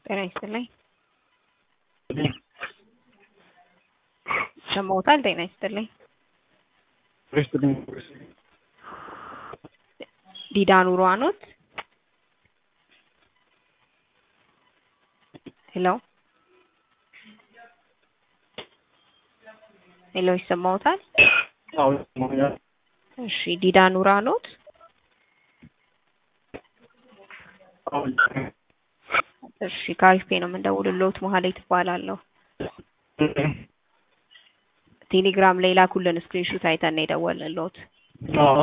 ጤና ይስጥልኝ። ሰማውታል። ጤና ይስጥልኝ። ዲዳ ኑሮ አኖት? ሄሎ ሄሎ፣ ይሰማውታል? አዎ ይሰማኛል። እሺ፣ ዲዳ ኑራ ኖት? አዎ እሺ፣ ከአሪፍ ፔ ነው የምንደውልልዎት። መሀሌት እባላለሁ። ቴሌግራም ላይ ላኩልን ስክሪንሾት አይተን ነው የደወልንልዎት። አዎ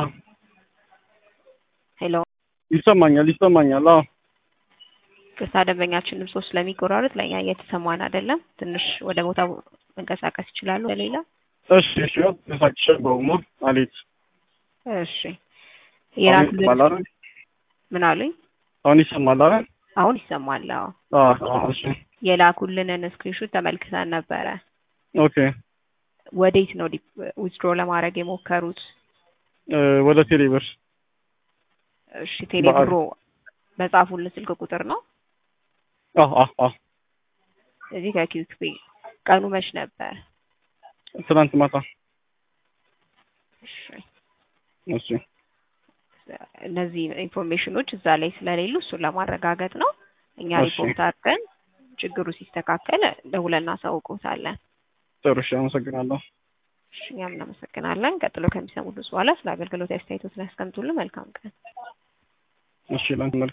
ሄሎ ይሰማኛል ይሰማኛል። አዎ ቅርታ ደንበኛችን ድምጾ ስለሚቆራረጥ ለእኛ እየተሰማን አይደለም። ትንሽ ወደ ቦታው መንቀሳቀስ ይችላሉ? ለሌላ እሺ እሺ ተሳክሽ በውሞ አሌት እሺ የላኩልን ይሰማል ምን አሉኝ? አሁን ይሰማል አይደል? አሁን ይሰማል። አዎ አዎ አዎ እሺ የላኩልንን ስክሪንሾት ተመልክተን ነበረ። ኦኬ ወዴት ነው ዊዝድሮ ለማድረግ የሞከሩት? እ ወደ ቴሌብር እሺ ቴሌብሮ በጻፉልን ስልክ ቁጥር ነው። አዎ አዎ አዎ እዚህ ከኪዩክ ፔ ቀኑ መች ነበር? ትናንት ማታ እሺ እሺ እነዚህ ኢንፎርሜሽኖች እዛ ላይ ስለሌሉ እሱን ለማረጋገጥ ነው። እኛ እሺ። ሪፖርት አድርገን ችግሩ ሲስተካከል ደውለን እናሳውቅዎታለን። ጥሩ እሺ አመሰግናለሁ። እሺ እኛም እናመሰግናለን። ቀጥሎ ከሚሰሙት በኋላ ስለ አገልግሎት አስተያየቶትን ያስቀምጡልን። መልካም ቀን። እሺ ላንተ መልካም